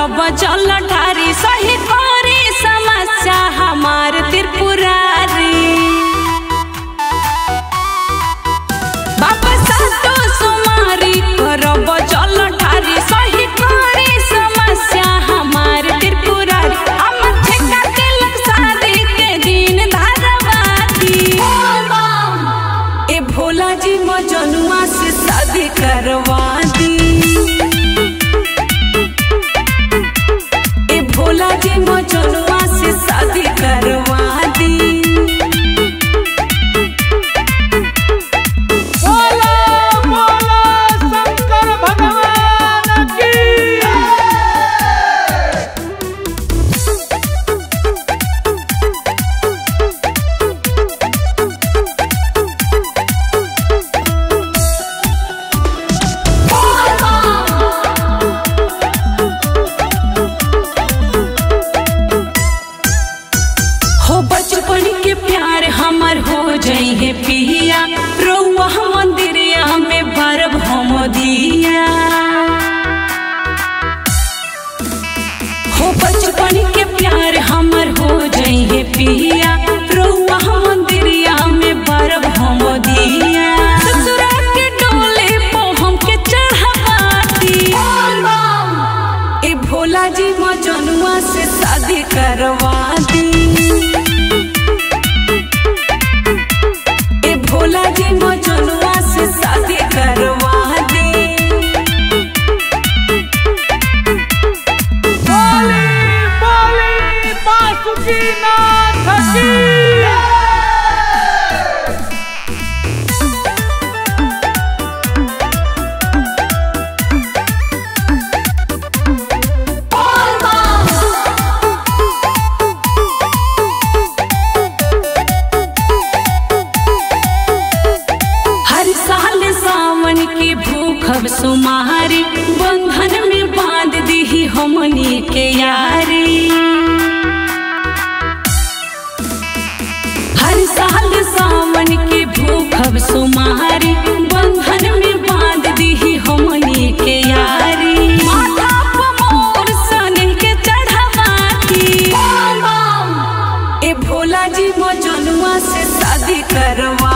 करब चल ठारी सही करी समस्या हमार त्रिपुरारी बाबा सातो सुमारी करब चल ठारी सही करी समस्या हमार त्रिपुरारी हम ठेका के शादी के दिन धारवाती ए भोला जी मजनुआ से शादी करवा दी ए भोला जी मजनुआ से शादी करवा दी बोलो बोलो शंकर भगवान की हो बचपन के प्यार हमर हो जाई है पिया रउआ मंदिरिया में बरब हम दिया हो बचपन के प्यार हमर हो जाई है पिया रउआ मंदिरिया में बरब हम दिया ससुरा के डोले पो हमके चढ़ाती ए भोला जी मजनुआ से शादी करवा दी ए भोला जी मजनुआ से शादी करवा दी बोली बोली बासुकी नाथ की हर साल सावन की भूखब सुमारी बंधन में बांध दी हमनी के यारी हर साल सावन की भूखब सुमारी बंधन में बांध दी हमनी के यारी माथा पे मोर सने के चढ़ावाती ए भोला जी मजनुआ से शादी करवा